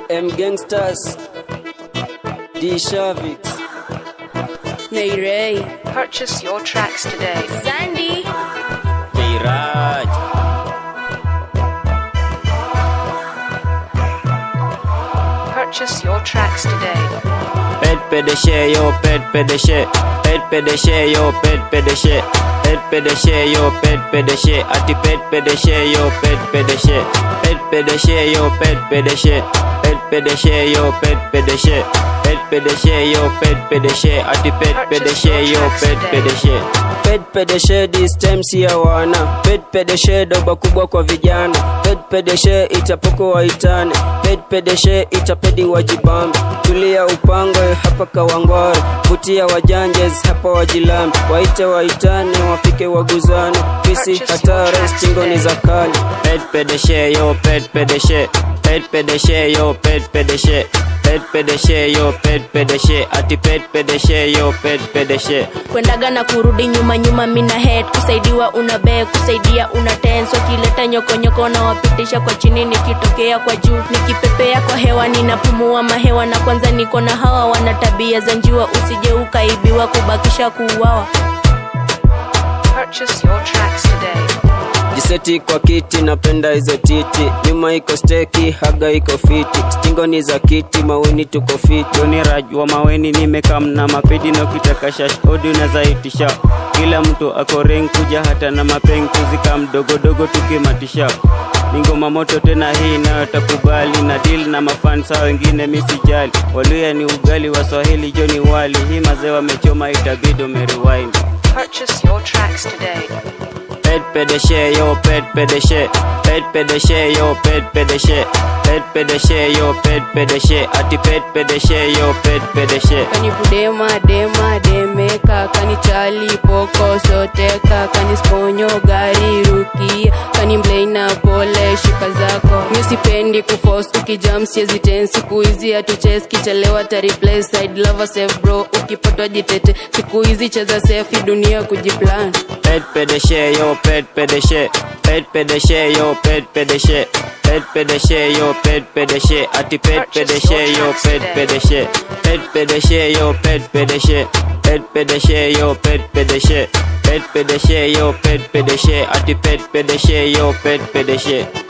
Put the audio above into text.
M Gangsters, D Shavix, Nay Ray, Purchase your tracks today. Sandy, Jairaj, Purchase your tracks today. Pet Pedeshe, yo, Pet Pedeshe, Pet Pedeshe, yo, Pet Pedeshe, Pet Pedeshe, yo, Pet Pedeshe, Ati Pet Pedeshe, yo, Pet Pedeshe, Pet Pedeshe, yo, Pet Pedeshe, Pet Pedeshe, yo, Pet Pedeshe, Pet Pedeshe, yo, Pet Pedeshe, Ati Pet Pedeshe, yo, Pet Pedeshe. Pet Pedeshe this time si ya wana. Pet Pedeshe doba kubwa kwa vijana. Pet Pedeshe itapoko waitane. Pet Pedeshe itapedi wajibambe. Tulia upangwe hapa Kawangware. Vutia wajanjes hapa wajilambe. Waite waitane wafike waguzane. Fisi hatari stingoni za kali. Pet Pedeshe yo Pet Pedeshe. Pet Pedeshe yo Pet Pedeshe. Pet Pedeshe yo Pet Pedeshe. Ati Pet Pedeshe yo Pet Pedeshe. kwendaga na kurudi nyuma nyuma mina head kusaidiwa una beg kusaidia una tense wakileta nyokonyoko na wapitisha kwa chini nikitokea kwa juu nikipepea kwa hewa ninapumua mahewa na kwanza niko na hawa wana tabia za njiwa usije ukaibiwa kubakisha kuuawa Purchase your tracks today. jiseti kwa kiti napenda hizo titi nyuma iko steki haga iko fiti stingoni za kiti maweni tuko fiti Joni Raj wa Maweni nimekam na mapedi na ukitaka shash odi unazaitisha kila mtu ako ring kuja hata na mapeng kuzika mdogodogo tukimatisha ni ngoma moto tena hii nayo takubali na deal na mafansa wengine misijali waluya ni ugali wa Swahili Joni wali hii mazee wamechoma itabidi umerewind Purchase your tracks today. pet pedeshe yo pet pedeshe pet pedeshe yo pet pedeshe pet pedeshe yo pet pedeshe ati pet pedeshe yo pet pedeshe kanibudema dema demeka kanichali poko soteka kanisponyo gari rukia kanimleina pole shika zako misipendi kufos ukijam siezi ten siku hizi hatuches kichelewa tariplay side lover safe bro ukipatwa jitete siku hizi cheza safe dunia kujiplan pet pedeshe yo pet pedeshe pet pedeshe yo pet pedeshe pet pedeshe yo pet pedeshe ati pet pedeshe yo pet pedeshe pet pedeshe yo pet pedeshe pet pedeshe yo pet pedeshe pet pedeshe yo pet pedeshe ati pet pedeshe yo pet pedeshe